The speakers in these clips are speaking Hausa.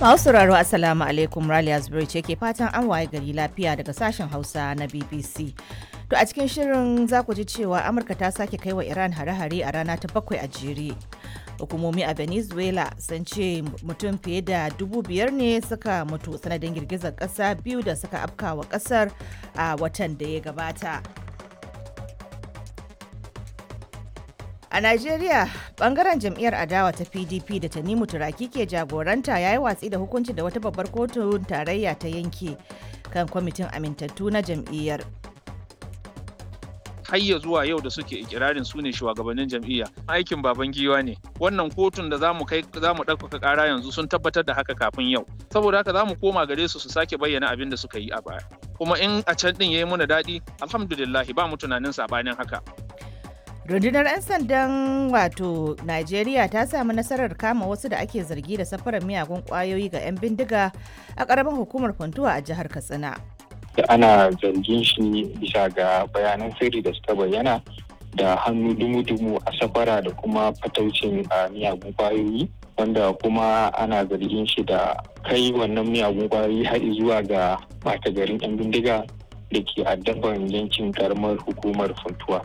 Masu sauraro Assalamu alaikum Raliya Zubairu ce ke fatan an waye gari lafiya daga sashen Hausa na BBC. To a cikin shirin za ku ji cewa Amurka ta sake kai wa Iran hare-hare a rana ta bakwai a jere. Hukumomi a Venezuela sun ce mutum fiye da dubu biyar ne suka mutu sanadin girgizar ƙasa biyu da suka afkawa ƙasar a watan da ya gabata. A Najeriya, bangaren jam'iyyar adawa ta PDP da Tanimu Turaki ke jagoranta ya yi watsi da hukunci da wata babbar kotun tarayya ta yanke kan kwamitin amintattu na jam'iyyar. har ya zuwa yau da suke ikirarin su ne shugabannin jam'iyya aikin baban giwa ne wannan kotun da zamu kai zamu ɗaukaka ƙara yanzu sun tabbatar da haka kafin yau saboda haka zamu koma gare su su sake bayyana abin da suka yi a baya kuma in a can din yayi muna daɗi alhamdulillah ba mu tunanin sabanin haka Rundunar 'yan sandan wato Najeriya ta samu nasarar kama wasu da ake zargi da safarar miyagun kwayoyi ga 'yan bindiga a ƙaramin hukumar Funtuwa a jihar Katsina. da ana zargin shi bisa ga bayanan sirri da suka bayyana da hannu dumu-dumu a safara da kuma fataucin a miyagun kwayoyi wanda kuma ana zargin shi da kai wannan miyagun kwayoyi har zuwa ga mata garin 'yan bindiga da ke addaban yankin karamar hukumar funtuwa.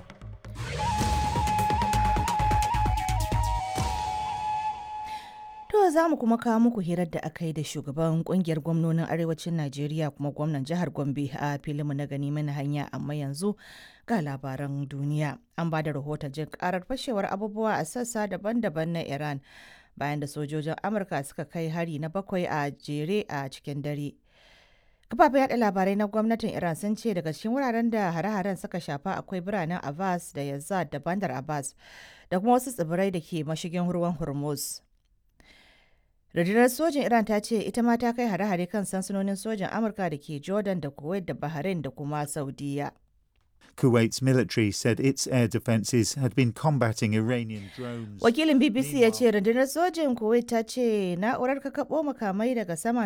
To za mu kuma kawo muku hirar da aka yi da shugaban kungiyar gwamnonin arewacin Najeriya kuma gwamnan jihar Gombe a filinmu na gani mana hanya amma yanzu ga labaran duniya. An ba da rahoton jin karar fashewar abubuwa a sassa daban-daban na Iran bayan da sojojin Amurka suka kai hari na bakwai a jere a cikin dare. Kafafen yada labarai na gwamnatin Iran sun ce daga cikin wuraren da hare-haren suka shafa akwai biranen Abbas da Yazad da Bandar Abbas da kuma wasu tsibirai da ke mashigin ruwan Hormuz. rundunar sojin iran ta ce ita ma ta kai hare-hare kan sansanonin sojin amurka da ke jordan da kuwait da bahrain da kuma saudiya Kuwait's military said its air defences had been combating Iranian drones. wakilin bbc ya ce rundunar sojin kuwait ta ce na'urar kakaɓo makamai daga sama